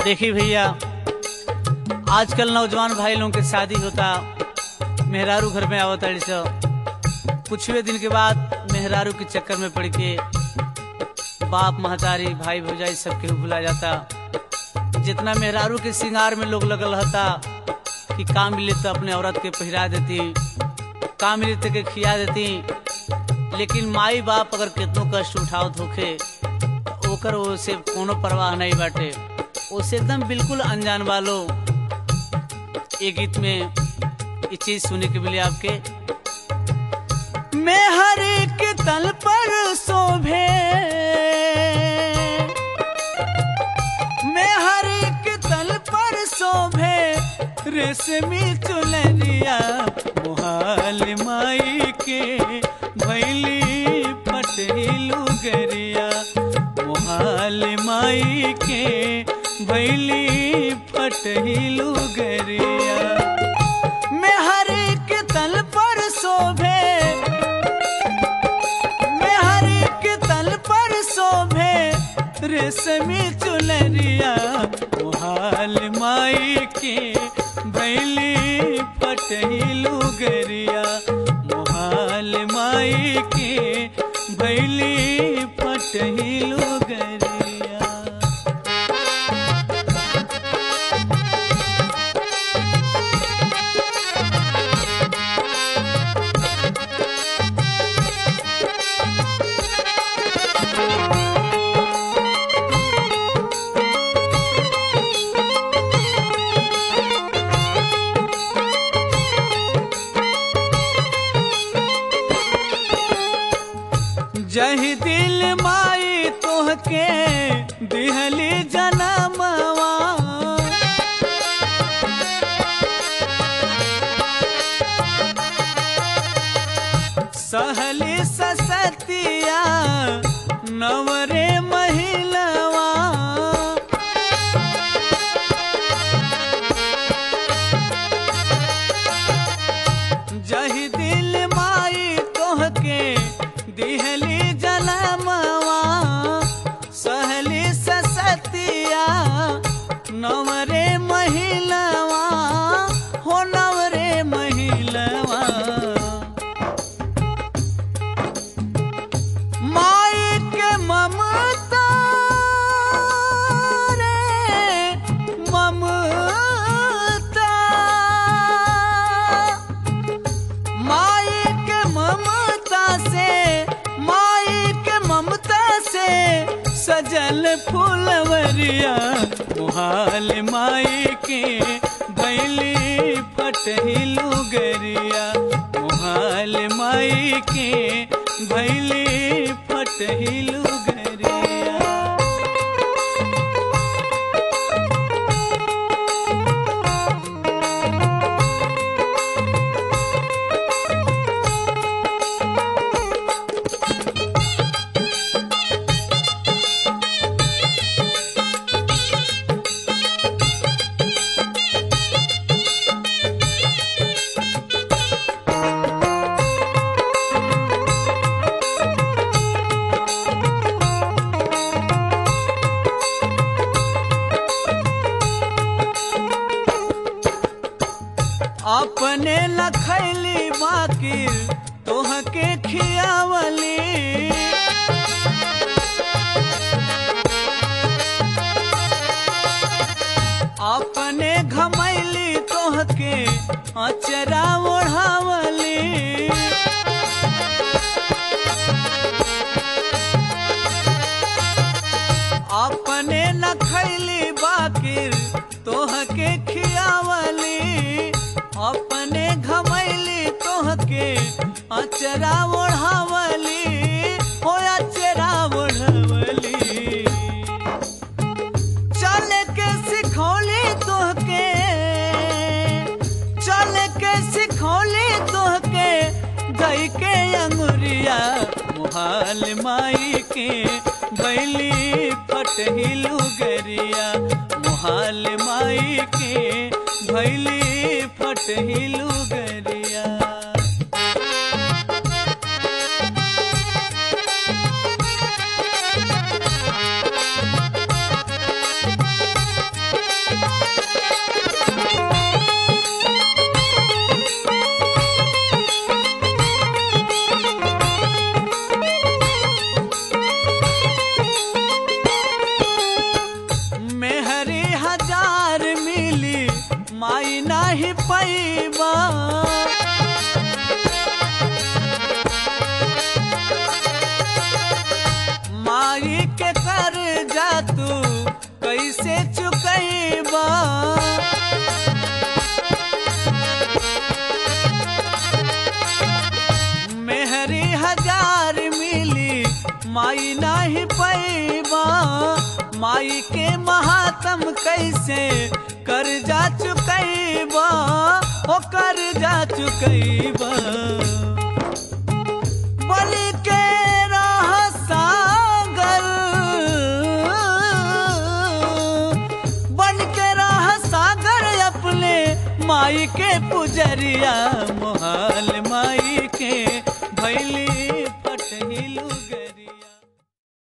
देखी भैया आजकल नौजवान भाई लोगों के शादी होता मेहरारू घर में आवत अड़ी सो कुछवे दिन के बाद मेहरारू के चक्कर में पड़ के बाप महतारी भाई भौजाई सबके भुला जाता जितना मेहरारू के श्रृंगार में लोग लगल रहता कि काम मिले तो अपने औरत के पहिरा देती काम मिले तो के खिया देती लेकिन माई बाप अगर कितनो कष्ट उठावत होखे तो ओकर ओसे कोनो परवाह नहीं बाटे ओसे एकदम बिल्कुल अनजान वालो ये गीत में ये चीज सुनने के मिले आपके मैं हर एक तल पर शोभे मैं हर एक तल पर शोभे रेशमी चुनरिया मोहाल माई के भैली पटेलू गरिया मोहाल माई के भैली पटेलू गरिया मैं हर एक तल पर शोभे मैं हर एक तल पर शोभे रेशमी चुनरिया मोहाल माई के भैली पटेलू गरिया मोहाल माई के भैली पटेलू गरिया जही दिल माई तोहके दिहली जनमवा सहली ससतिया नवरे महिलवा जही दिल माई तोहके दिहली जनमवा सहली ससतिया नवरे महिलवा हो नवरे महिलवा माई के ममता रे ममता माई के ममता से माई के ममता से सजल फूलवरिया मुहाल माई के भैली फटहिलू गरिया मुहाल माई के भैली फटहिलू गरिया अपने लखैली बाकी तोहके खियावली अपने घमैली तोहके अचरा ओढ़ावली अपने न खैली बाकिर तोहके खियावली अपने घमैली तोहके अचरा ओढ़ावली हो अचरा ओढ़वली चल के सिखौली तोहके चल के सिखौली तोहके गई के अंगुरिया मुहाल माई के बैली फटहिलू गरिया मुहाल माई के भैली फटहिलू गरिया कमाई नाही पैबा माई के महात्म कैसे कर जा चुकैबा हो कर जा चुकैबा बलि के राह सागर बन के राह सागर अपने माई के पुजरिया मोहाल माई के भैली